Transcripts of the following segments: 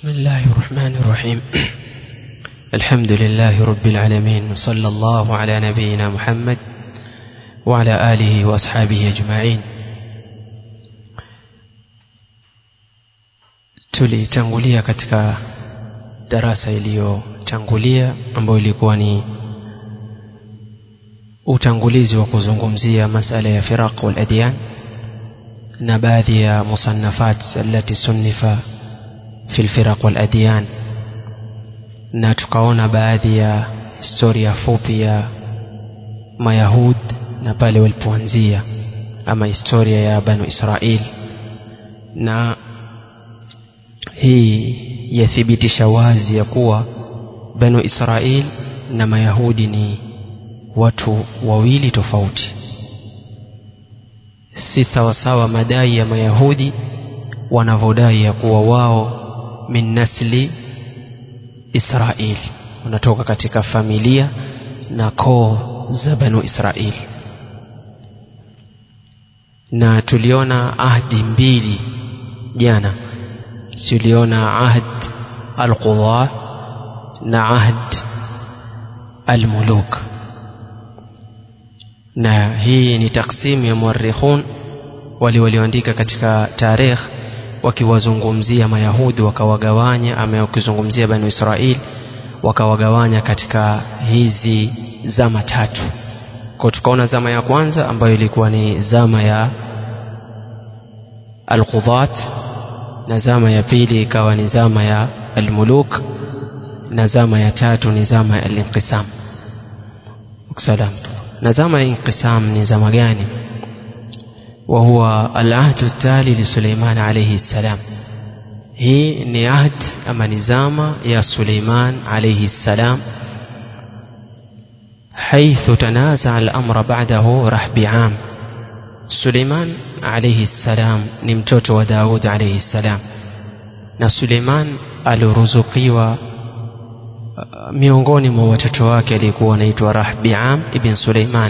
بسم الله الرحمن الرحيم الحمد لله رب العالمين صلى الله على نبينا محمد وعلى آله وأصحابه أجمعين tulitangulia katika darasa iliyotangulia ambayo ilikuwa ni utangulizi wa kuzungumzia masala ya firaq wal adyan na baadhi ya musannafat allati sunnifa fi lfiraq wal adyan na tukaona baadhi ya historia fupi ya mayahud na pale walipoanzia ama historia ya banu israil na hii yathibitisha wazi ya kuwa banu israil na mayahudi ni watu wawili tofauti si sawasawa madai ya mayahudi wanavyodai ya kuwa wao min nasli israil wanatoka katika familia na koo za banu israil na tuliona ahdi mbili jana tuliona ahd alqudha na ahd almuluk na hii ni taksimu ya muarikhun wale walioandika katika tarikh wakiwazungumzia mayahudi wakawagawanya ama wakizungumzia banu israil wakawagawanya katika hizi zama tatu kwa tukaona zama ya kwanza ambayo ilikuwa ni zama ya alqudhat na zama ya pili ikawa ni zama ya almuluk na zama ya tatu ni zama ya alinqisam salam na zama ya inqisam ni zama gani وهو العهد التالي لسليمان عليه السلام هي ni ahd ama nizama ya Suleiman عليه السلام حيث تنازع الأمر بعده رحبعام Suleiman عليه السلام ni mtoto wa Daud عليه السلام na Suleiman aliruzukiwa miongoni mwa watoto wake alikuwa anaitwa Rahbiam ibn Suleiman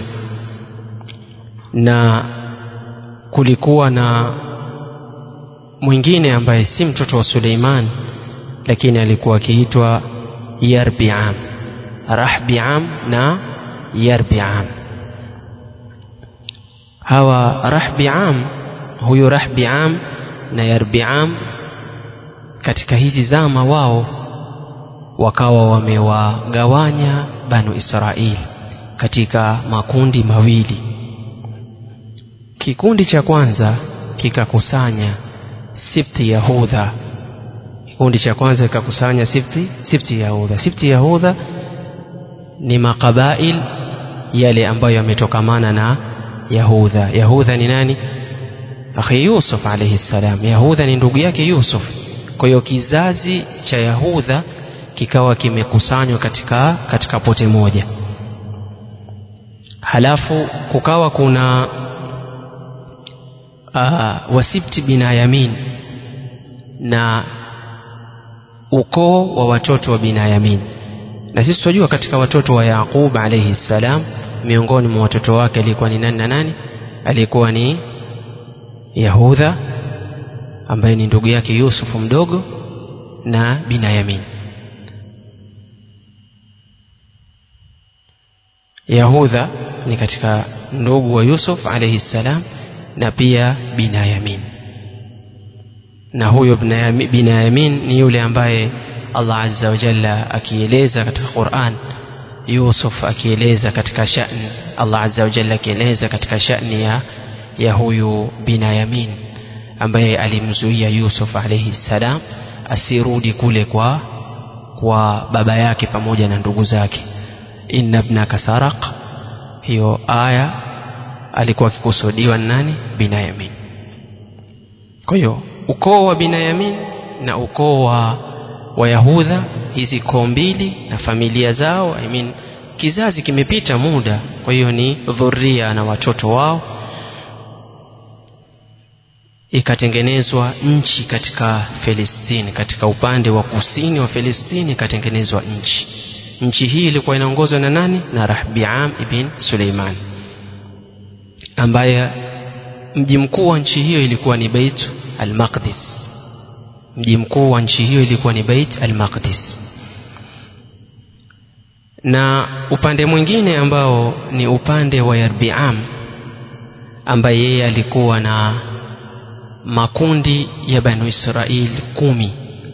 na kulikuwa na mwingine ambaye si mtoto wa Suleiman lakini alikuwa akiitwa Yarbiam Rahbiam na Yarbiam hawa Rahbiam huyu Rahbiam na Yarbiam katika hizi zama wao wakawa wamewagawanya Banu Israili katika makundi mawili kikundi cha kwanza kikakusanya sipti yahudha kikundi cha kwanza kikakusanya sipti sipti yahudha sipti yahudha ni makabail yale ambayo yametokamana na yahudha yahudha ni nani akhi yusuf alayhi salam yahudha ni ndugu yake yusuf kwa hiyo kizazi cha yahudha kikawa kimekusanywa katika katika pote moja halafu kukawa kuna uh, wasibti binayamin na ukoo wa watoto wa binayamin na sisi tunajua katika watoto wa yaqub alayhi salam miongoni mwa watoto wake alikuwa ni nani na nani alikuwa ni yahudha ambaye ni ndugu yake yusufu mdogo na binayamin yahudha ni katika ndugu wa yusuf alayhi salam na pia binayamin na huyo binayamin ni yule ambaye allah azza wa jalla akieleza katika quran yusuf akieleza katika shani allah azza wa jalla akieleza katika shani ya, ya huyu binayamin ambaye alimzuia yusuf alaihi ssalam asirudi kule kwa kwa baba yake pamoja na ndugu zake inna bnaka saraq hiyo aya alikuwa akikusudiwa nani binayamin kwa hiyo ukoo wa binayamin na ukoo wa wayahudha hizi koo mbili na familia zao I mean, kizazi kimepita muda kwa hiyo ni dhuria na watoto wao ikatengenezwa nchi katika Filistini katika upande wa kusini wa Filistini ikatengenezwa nchi nchi hii ilikuwa inaongozwa na nani na Rahbiam ibn Suleiman ambaye mji mkuu wa nchi hiyo ilikuwa ni Beit al-Maqdis mji mkuu wa nchi hiyo ilikuwa ni Bait al-Maqdis na upande mwingine ambao ni upande wa Yarbiam ambaye yeye alikuwa na makundi ya Banu Israil kumi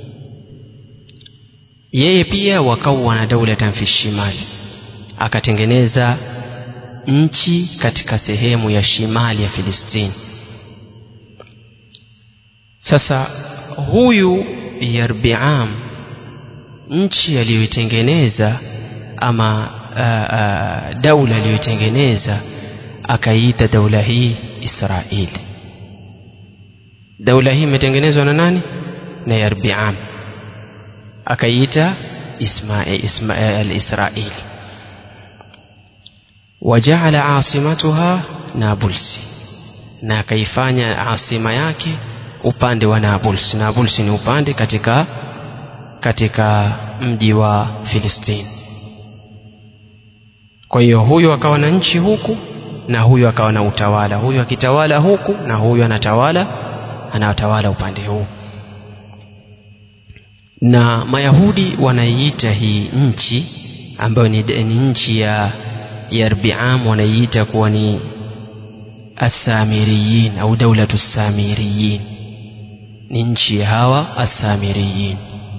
yeye pia wakawa na daulatan fi shimali akatengeneza nchi katika sehemu ya shimali ya Filistini sasa huyu Yarbiam nchi aliyoitengeneza ama uh, uh, daula aliyoitengeneza akaiita daula hii Israeli daula hii imetengenezwa na nani na Yarbiam akaiita Ismail Ismail al-Israeli wajaala asimatuha Nabulsi na akaifanya asima yake upande wa Nablus. Nablus ni upande katika katika mji wa Filistini. Kwa hiyo huyu akawa na nchi huku na huyu akawa na utawala, huyu akitawala huku na huyu anatawala anatawala upande huu. Na Mayahudi wanaiita hii nchi ambayo ni, ni nchi ya Yarbiam wanaiita kuwa ni Asamiriyin au daulatu Samiriyin ni nchi ya hawa asamiriyin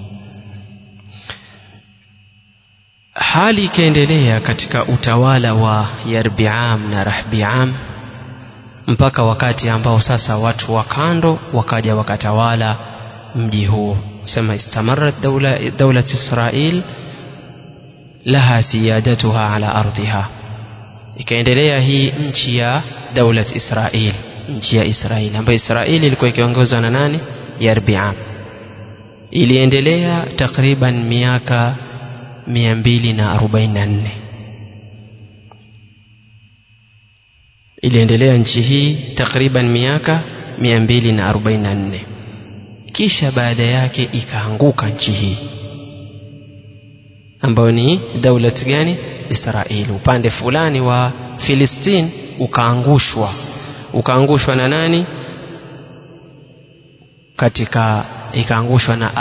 hali ikaendelea katika utawala wa yarbiam na rahbiam mpaka wakati ambao sasa watu wa kando wakaja wakatawala mji huo sema istamarat daula, daulat israil laha siyadatuha ala ardhiha ikaendelea hii nchi ya daulat israil nchi ya israeli ambayo israeli ilikuwa ikiongozwa na nani Yarbiam iliendelea takriban miaka 244 iliendelea nchi hii takriban miaka 244 kisha baada yake ikaanguka nchi hii ambayo ni daulat gani Israeli upande fulani wa Filistini ukaangushwa ukaangushwa na nani katika ikaangushwa na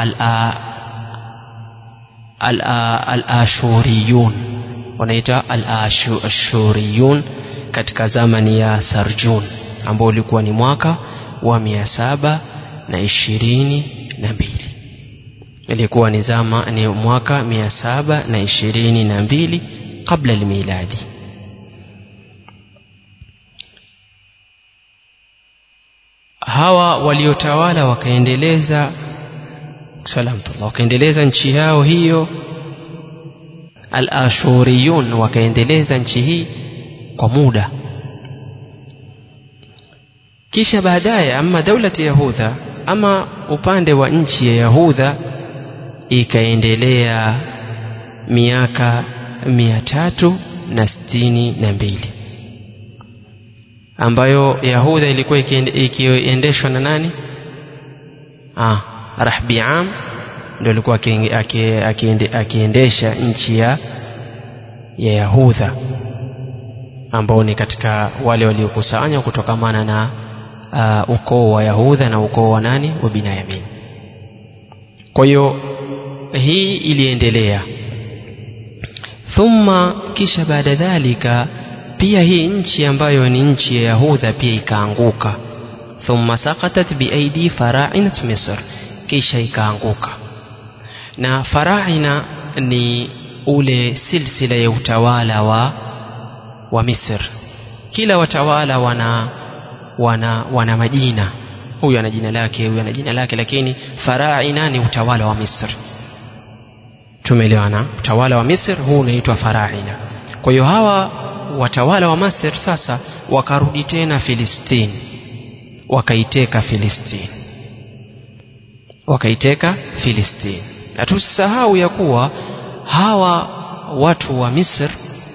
al-ashuriyun wanaita al-ashuriyun katika zamani ya Sarjun ambao ulikuwa ni mwaka wa mia saba na ishirini na mbili ilikuwa ni zama ni mwaka mia saba na ishirini na mbili kabla almiladi hawa waliotawala wakaendeleza salamtullah wakaendeleza nchi yao hiyo al-ashuriyun wakaendeleza nchi hii kwa muda kisha baadaye ama daulati yahudha ama upande wa nchi ya yahudha ikaendelea miaka mia tatu na sitini na mbili ambayo Yahudha ilikuwa ikiendeshwa na nani? Ah, Rahbiam ndio alikuwa akiendesha nchi ya ya Yahudha ambao ni katika wale waliokusanywa kutokamana na uh, ukoo wa Yahudha na ukoo wa nani wa Binyamin. Kwa hiyo hii iliendelea thumma, kisha baada dhalika pia hii nchi ambayo ni nchi ya Yahudha pia ikaanguka. Thumma saqatat biaidi farainat Misr, kisha ikaanguka. Na faraina ni ule silsila ya utawala wa wa Misr. Kila watawala wana wana wana majina, huyu ana jina lake, huyu ana jina lake, lakini faraina ni utawala wa Misri. Tumeelewana? Utawala wa Misri huu unaitwa faraina. Kwa hiyo hawa watawala wa Masr sasa wakarudi tena Filistini, wakaiteka Filistini, wakaiteka Filistini. Na tusisahau ya kuwa hawa watu wa Misr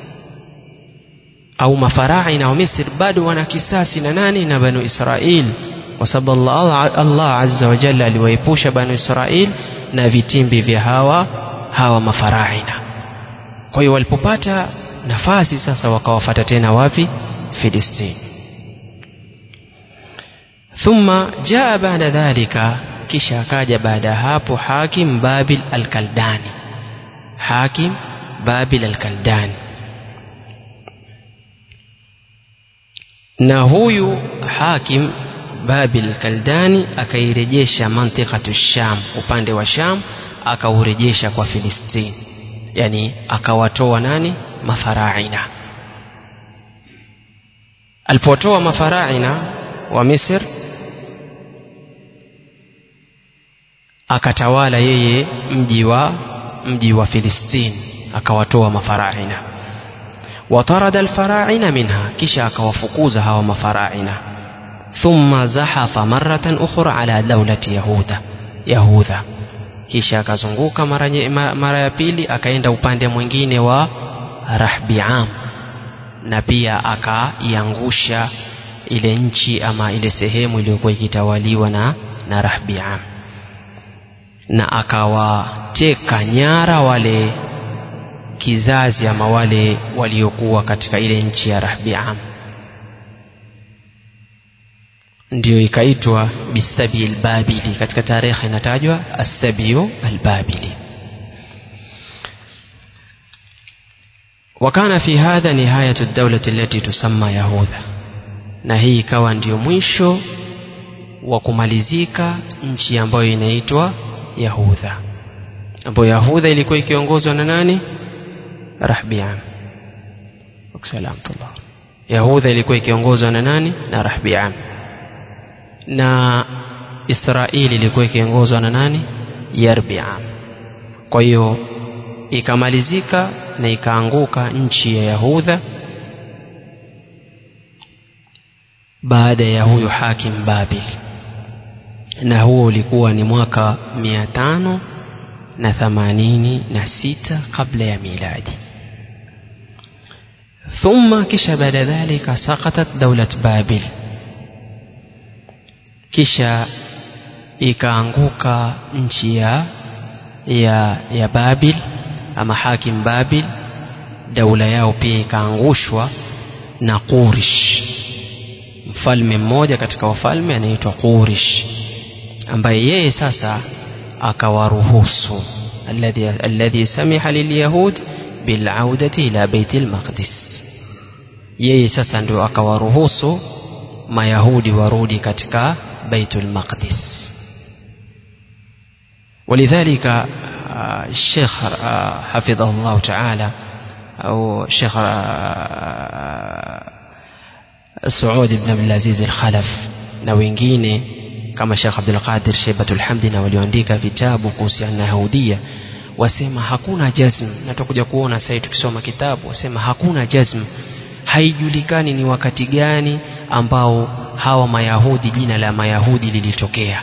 au mafaraina wa Misri bado wana kisasi na nani? Na Banu Israil, kwa sababu Allah, Allah azza wa jalla aliwaepusha Banu Israil na vitimbi vya hawa hawa mafaraina. Kwa hiyo walipopata nafasi sasa wakawafata tena wapi? Filistini. Thumma jaa baada dhalika kisha akaja baada ya hapo hakim babil alkaldani hakim babil alkaldani na huyu hakim babil kaldani akairejesha mantikatu sham upande wa sham akaurejesha kwa filistini yani akawatoa nani mafaraina alipotoa mafaraina wa misr akatawala yeye mji wa mji wa filistini akawatoa mafaraina watarada alfaraina minha kisha akawafukuza hawa mafaraina thumma zahafa maratan ukhra ala daulati yahuda yahudha kisha akazunguka mara, mara ya pili akaenda upande mwingine wa rahbiam na pia akaiangusha ile nchi ama ile sehemu iliyokuwa ikitawaliwa na, na rahbiam na akawateka nyara wale kizazi ama wale waliokuwa katika ile nchi ya rahbiam ndiyo ikaitwa bisabi albabili katika tarehe inatajwa assabiu albabili وكان في هذا نهاية الدولة التي تسمى يهوذا na hii ikawa ndiyo mwisho wa kumalizika nchi ambayo inaitwa yahudha ambayo yahudha ilikuwa ikiongozwa na nani rahbiam salamtullah yahudha ilikuwa ikiongozwa na nani na rahbiam na israeli ilikuwa ikiongozwa na nani yarbiam kwa hiyo ikamalizika na ikaanguka nchi ya yahudha baada ya huyo hakim babil na huo ulikuwa ni mwaka mia tano na themanini na sita kabla ya miladi ثم kisha baada dhalika saqatat daulat babil kisha ikaanguka nchi ya ya ya babil ama hakim babil daula yao pia ikaangushwa na qurish mfalme mmoja katika wafalme anaitwa qurish ambaye yeye sasa akawaruhusu alladhi alladhi samiha lilyahud bilaudati ila beiti lmaqdis yeye sasa ndio akawaruhusu mayahudi warudi katika baitul maqdis ولذلك الشيخ حفظه الله تعالى أو الشيخ سعود بن عبد العزيز الخلف na wengine kama Sheikh Abdul Qadir Sheibatul Hamdi na walioandika vitabu kuhusiana na Yahudia wasema hakuna jazm na tutakuja kuona sasa tukisoma kitabu wasema hakuna jazm haijulikani ni wakati gani ambao hawa mayahudi jina la mayahudi lilitokea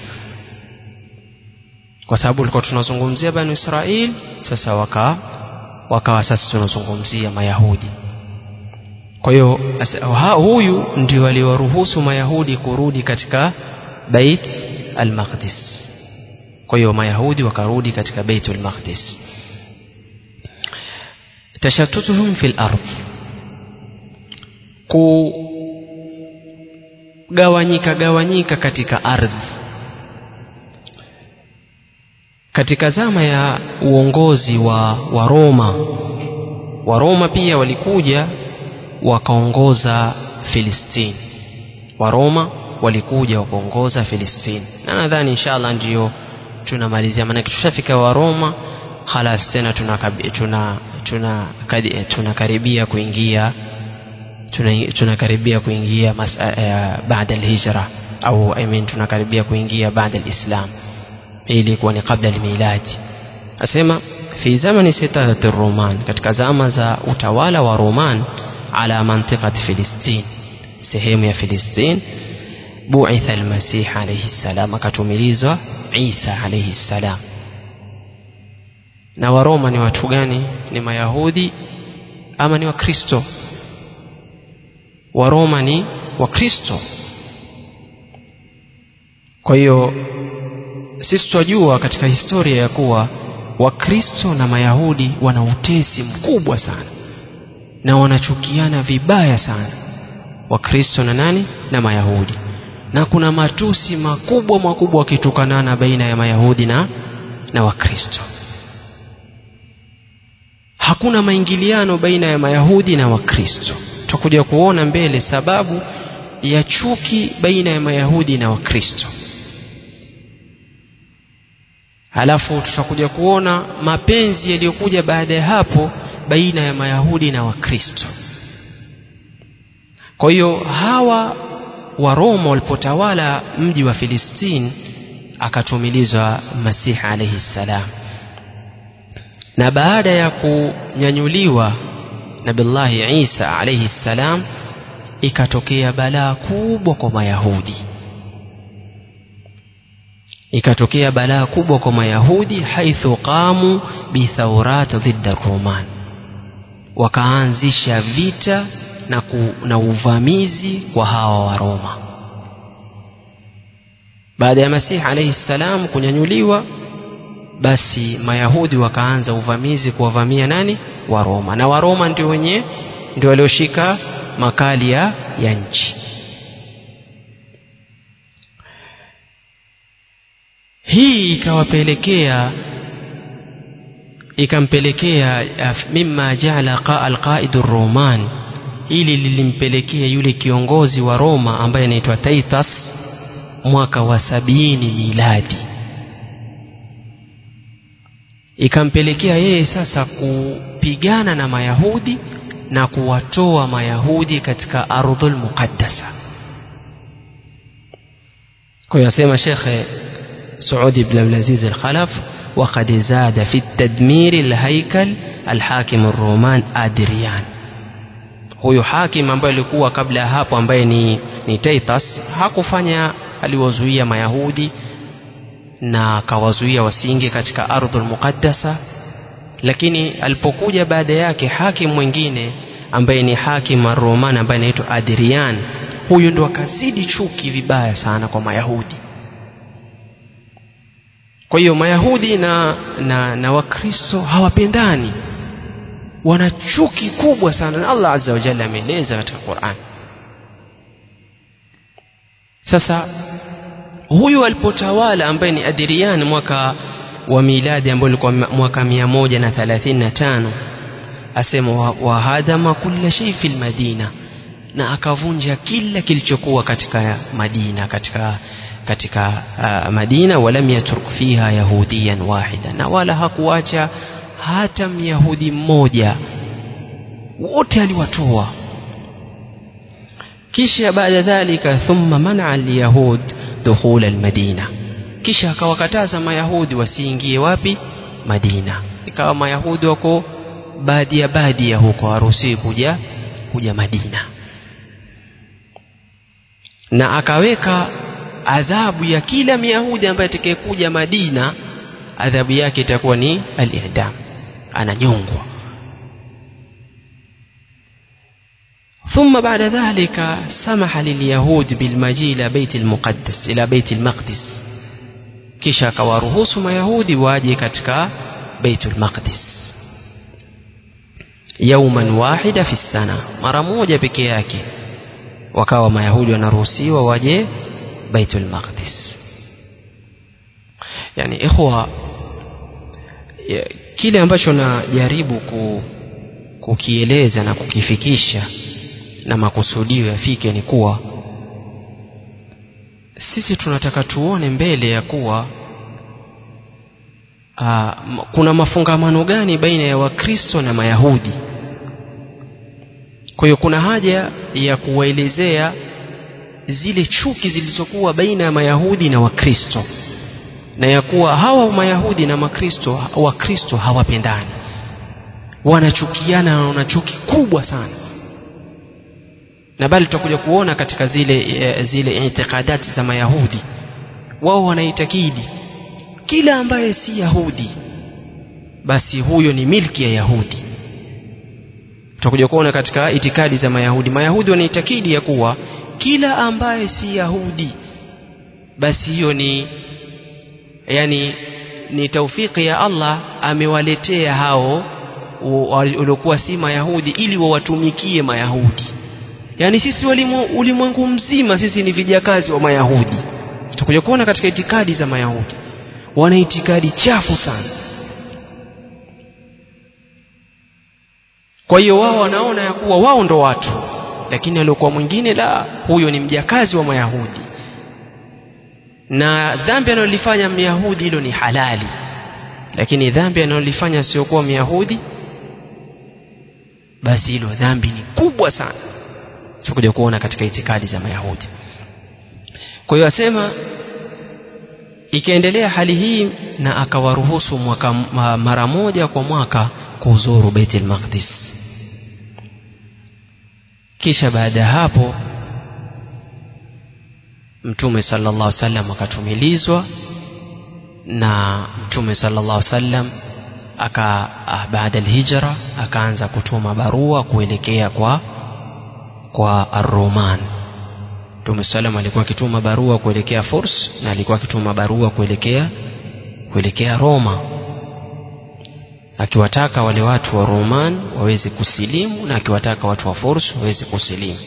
kwa sababu tulikuwa tunazungumzia banu israel sasa waka wakawa sasa tunazungumzia mayahudi kwa hiyo huyu ndio aliwaruhusu mayahudi kurudi katika bait al-maqdis kwa hiyo mayahudi wakarudi katika bait al-maqdis tashattutuhum fil ardh kugawanyika gawanyika katika ardhi katika zama ya uongozi wa wa Roma wa Roma pia walikuja wakaongoza Filistini wa Roma walikuja wakaongoza Filistini na nadhani inshallah ndiyo tunamalizia maanake tushafika wa Roma khalas tena tunakaribia tuna, tuna, tuna, tuna kuingia tunakaribia kuingia uh, baada alhijra au I mean tunakaribia kuingia baada alislam ili kuwa ni kabla almiladi asema fi zamani sitati roman katika zama za utawala wa roman ala mantiqati filistin sehemu ya filistin buitha almasih alayhi salam akatumilizwa isa alayhi salam na waroma ni watu gani ni mayahudi ama ni wakristo waroma ni wakristo kwa hiyo sisi twajua katika historia ya kuwa wakristo na mayahudi wana utesi mkubwa sana na wanachukiana vibaya sana wakristo na nani na mayahudi na kuna matusi makubwa makubwa wakitukanana baina ya mayahudi na, na wakristo hakuna maingiliano baina ya mayahudi na wakristo tutakuja kuona mbele sababu ya chuki baina ya mayahudi na wakristo halafu tutakuja kuona mapenzi yaliyokuja baada ya hapo baina ya mayahudi na wakristo kwa hiyo hawa wa roma walipotawala mji wa filistini akatumilizwa masihi alaihi ssalam na baada ya kunyanyuliwa nabillahi isa alaihi ssalam ikatokea balaa kubwa kwa mayahudi ikatokea balaa kubwa kwa mayahudi haithu qamu bithaurat dhidda roman wakaanzisha vita na, ku, na uvamizi kwa hawa wa roma baada ya masihi alaihi ssalam kunyanyuliwa basi mayahudi wakaanza uvamizi kuwavamia nani wa roma na waroma ndio wenye ndio walioshika makali ya, ya nchi hii ikawapelekea ikampelekea mima jaala alqaidu roman ili lilimpelekea yule kiongozi wa roma ambaye anaitwa taitas mwaka wa sabini miladi ikampelekea yeye sasa kupigana na mayahudi na kuwatoa mayahudi katika ardhul muqaddasa kwa hiyo asema shekhe سعود بن عبد العزيز الخلف وقد زاد في التدمير الهيكل الحاكم الرومان أدريان huyu hakim ambaye alikuwa kabla ya hapo ambaye ni, ni Titus hakufanya aliwazuia mayahudi na akawazuia wasiingie katika ardhul muqaddasa lakini alipokuja baada yake hakim mwingine ambaye ni hakim roman ambaye anaitwa adrian huyu ndo akazidi chuki vibaya sana kwa mayahudi kwa hiyo mayahudi na, na, na wakristo hawapendani wana chuki kubwa sana na allah azza wa jalla ameeleza katika quran sasa huyu alipotawala ambaye ni adirian mwaka wa miladi ambao ulikuwa mwaka mia moja na thelathini na tano asema wahadama kulla shei fi lmadina na akavunja kila kilichokuwa katika madina katika katika uh, madina walam yatruk fiha yahudiyan wahida na wala hakuacha hata myahudi mmoja wote aliwatoa kisha baada dhalika thumma manaa alyahud dukhul almadina kisha akawakataza mayahudi wasiingie wapi madina ikawa mayahudi wako badia badia huko haruhusiwi kuja kuja madina na akaweka adhabu ya kila myahudi ambaye atakayekuja madina adhabu yake itakuwa ni al-i'dam ananyongwa ثم بعد ذلك سمح لليهود بالمجيء إلى بيت المقدس إلى بيت المقدس kisha akawaruhusu mayahudi waje katika baitul maqdis yauman wahida fi sana mara moja peke yake wakawa mayahudi wanaruhusiwa waje baitul maqdis yani ikhwa kile ambacho najaribu ku, kukieleza na kukifikisha na makusudio yafike ni kuwa sisi tunataka tuone mbele ya kuwa aa, kuna mafungamano gani baina ya wakristo na mayahudi kwa hiyo kuna haja ya kuwaelezea zile chuki zilizokuwa baina ya mayahudi na wakristo na ya kuwa hawa mayahudi na makristo wakristo hawapendani wanachukiana na wana chuki kubwa sana na bali tutakuja kuona katika zile zile itikadati za mayahudi wao wanaitakidi kila ambaye si yahudi basi huyo ni milki ya yahudi tutakuja kuona katika itikadi za mayahudi mayahudi wanaitakidi ya kuwa kila ambaye si yahudi basi hiyo ni yani ni taufiki ya allah amewaletea hao waliokuwa si mayahudi ili wawatumikie mayahudi yaani sisi ulimwengu mzima sisi ni vijakazi wa mayahudi tutakuja kuona katika itikadi za mayahudi wana itikadi chafu sana kwa hiyo wao wanaona ya kuwa wao ndo watu lakini aliokuwa mwingine la huyo ni mjakazi wa mayahudi na dhambi analolifanya myahudi hilo ni halali lakini dhambi analolifanya siokuwa myahudi basi hilo dhambi ni kubwa sana tutakuja kuona katika itikadi za mayahudi kwa hiyo asema ikaendelea hali hii na akawaruhusu mwaka mara moja kwa mwaka kuzuru Baitul Maqdis kisha baada ya hapo mtume sallallahu alaihi wasallam akatumilizwa na mtume sallallahu alaihi wasallam aka baada alhijra akaanza kutuma barua kuelekea kwa kwa Ar-Roman Mtume sallam alikuwa akituma barua kuelekea Furs na alikuwa akituma barua kuelekea kuelekea Roma akiwataka wale watu wa Roman waweze kusilimu na akiwataka watu wa Furs waweze kusilimu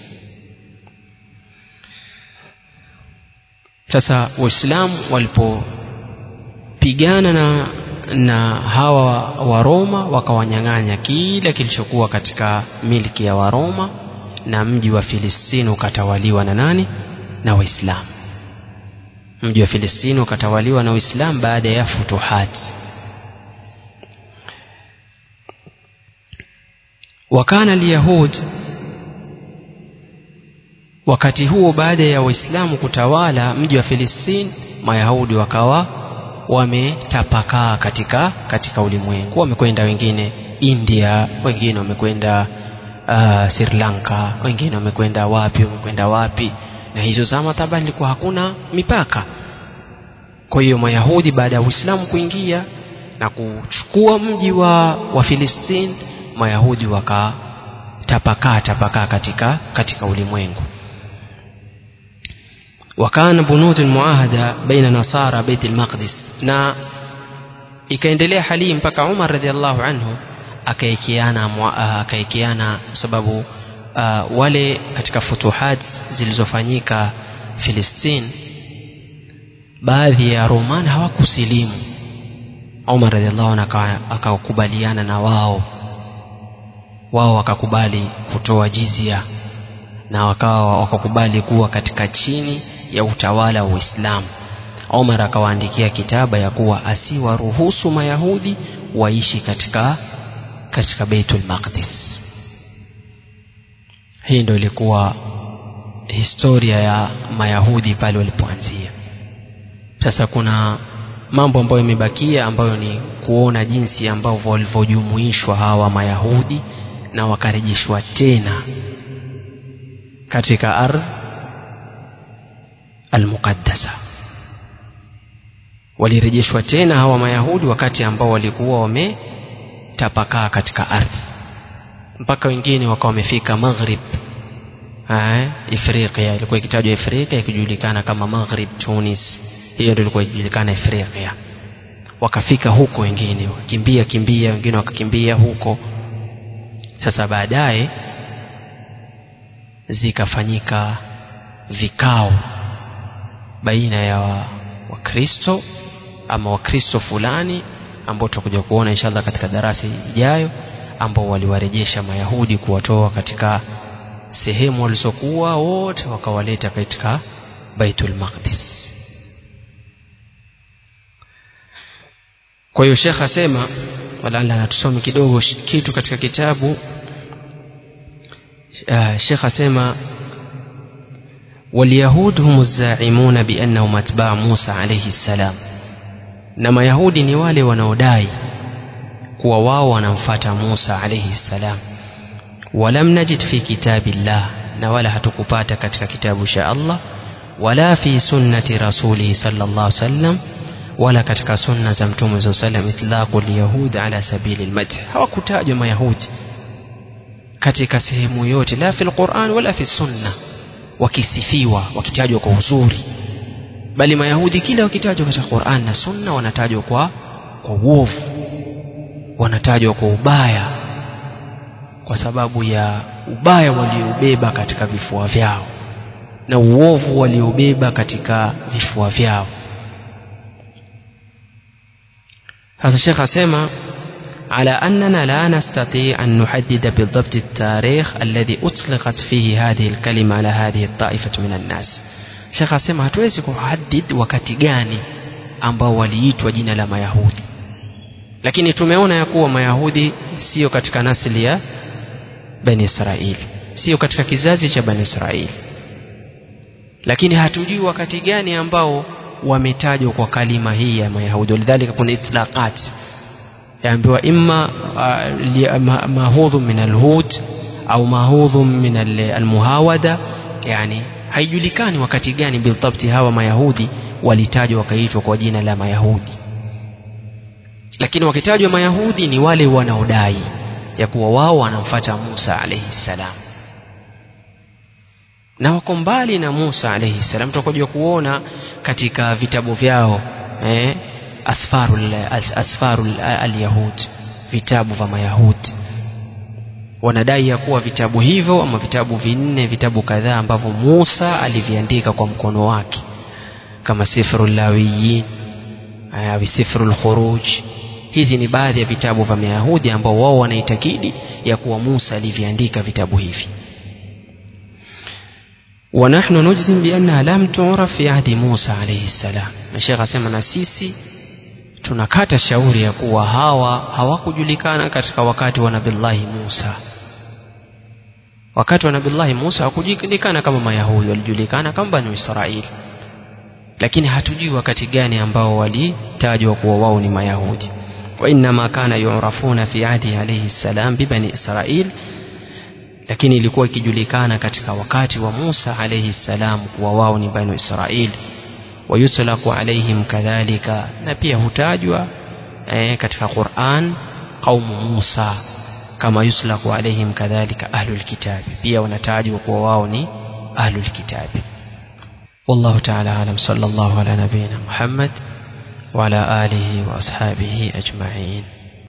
sasa waislamu walipopigana na na hawa wa Roma wakawanyang'anya kila kilichokuwa katika milki ya Waroma na mji wa Filistini ukatawaliwa na nani na Waislamu mji wa Filistini ukatawaliwa na Waislamu baada ya futuhat wakana liyahud wakati huo baada ya Waislamu kutawala mji wa Filistini Mayahudi wakawa wametapakaa katika katika ulimwengu wamekwenda wengine India wengine wamekwenda uh, Sri Lanka wengine wamekwenda wapi wamekwenda wapi na hizo zama taba ilikuwa hakuna mipaka kwa hiyo Mayahudi baada ya Uislamu kuingia na kuchukua mji wa wa Filistini Mayahudi wakatapakaa tapakaa katika katika ulimwengu wakana bunud almuahada baina nasara bait almaqdis na ikaendelea hali mpaka Umar radhiallahu anhu akaikiana akaikiana sababu uh, wale katika futuhat zilizofanyika Filistini baadhi ya Roman hawakusilimu Umar radhiallahu anhu akakubaliana na wao wao wakakubali kutoa jizia na wakawa wakakubali kuwa katika chini ya utawala wa Uislamu Omar akawaandikia kitaba ya kuwa asiwaruhusu Mayahudi waishi katika katika Baitul Maqdis. Hii ndio ilikuwa historia ya Mayahudi pale walipoanzia. Sasa kuna mambo ambayo yamebakia ambayo ni kuona jinsi ambavyo walivyojumuishwa hawa Mayahudi na wakarejeshwa tena katika ardhi almuqaddasa walirejeshwa tena hawa mayahudi wakati ambao walikuwa wametapakaa katika ardhi mpaka wengine wakawa wamefika maghrib Ifriqiya ilikuwa ikitajwa Ifriqiya ikijulikana kama Maghrib Tunis hiyo ndio ilikuwa ikijulikana Ifriqiya wakafika huko wengine wakimbia kimbia wengine wakakimbia huko sasa baadaye zikafanyika vikao baina ya wakristo wa ama wakristo fulani ambao tutakuja kuona inshallah katika darasa ijayo ambao waliwarejesha mayahudi kuwatoa katika sehemu walizokuwa wote wakawaleta katika baitul maqdis kwa hiyo shekh asema wala tusome kidogo kitu katika kitabu uh, shekh asema واليهود هم الزاعمون بأنهم أتباع موسى عليه السلام na mayahudi ni wale wanaodai kuwa wao wanamfata Musa alayhi salam walam najid fi kitabillah na wala hatukupata katika kitabu cha Allah wala fi sunnati rasulihi sallallahu alaihi wasallam wala katika sunna za mtume sallallahu alaihi wasallam itlaqu alyahud ala sabili almadh hawakutajwa mayahudi katika sehemu yote la fi alquran wala fi sunna wakisifiwa wakitajwa kwa uzuri bali mayahudi kila wakitajwa katika Qur'an na Sunna wanatajwa kwa kwa uovu wanatajwa kwa ubaya kwa sababu ya ubaya waliobeba katika vifua vyao na uovu waliobeba katika vifua vyao sasa shekh asema على أننا لا نستطيع أن نحدد بالضبط التاريخ الذي أطلقت فيه هذه الكلمة على هذه الطائفة من الناس شيخ asema hatuwezi kuhadid wakati gani ambao waliitwa jina la mayahudi lakini tumeona ya kuwa mayahudi sio katika nasili ya bani israeli sio katika kizazi cha bani israeli lakini hatujui wakati gani ambao wametajwa kwa kalima hii ya mayahudi walidhalika kuna itlaqat yaambiwa imma uh, mahudhu min alhud au mahudhu min almuhawada yani haijulikani wakati gani biltabti hawa mayahudi walitajwa wakaitwa kwa jina la mayahudi lakini wakitajwa mayahudi ni wale wanaodai ya kuwa wao wanamfata musa alaihi ssalam na wako mbali na musa alaihi ssalam tutakuja kuona katika vitabu vyao eh, asfarul, asfarul alyahud vitabu vya mayahudi wanadai ya kuwa vitabu hivyo ama vitabu vinne vitabu kadhaa ambavyo musa aliviandika kwa mkono wake kama sifru lawiyin au sifru lkhuruj hizi ni baadhi ya vitabu vya mayahudi ambao wao wanaitakidi ya kuwa musa aliviandika vitabu hivi ونحن نجزم بأنها لم تعرف في عهد موسى عليه السلام الشيخ asema na sisi tunakata shauri ya kuwa hawa hawakujulikana katika wakati wa nabillahi Musa wakati wa nabillahi Musa hawakujulikana kama mayahudi walijulikana kama banu Israeli lakini hatujui wakati gani ambao walitajwa kuwa wao ni mayahudi وإنما كان يعرفون في عهده عليه السلام ببني إسرائيل lakini ilikuwa ikijulikana katika wakati wa Musa alayhi salam kuwa wao ni banu Israil wayutlaqu alaihim kadhalika na pia hutajwa eh, katika Qur'an qaumu Musa kama yuslaqu alaihim kadhalika ahlul kitabi pia wanatajwa kuwa wao ni ahlul kitabi والله تعالى أعلم صلى الله على نبينا محمد وعلى آله وأصحابه أجمعين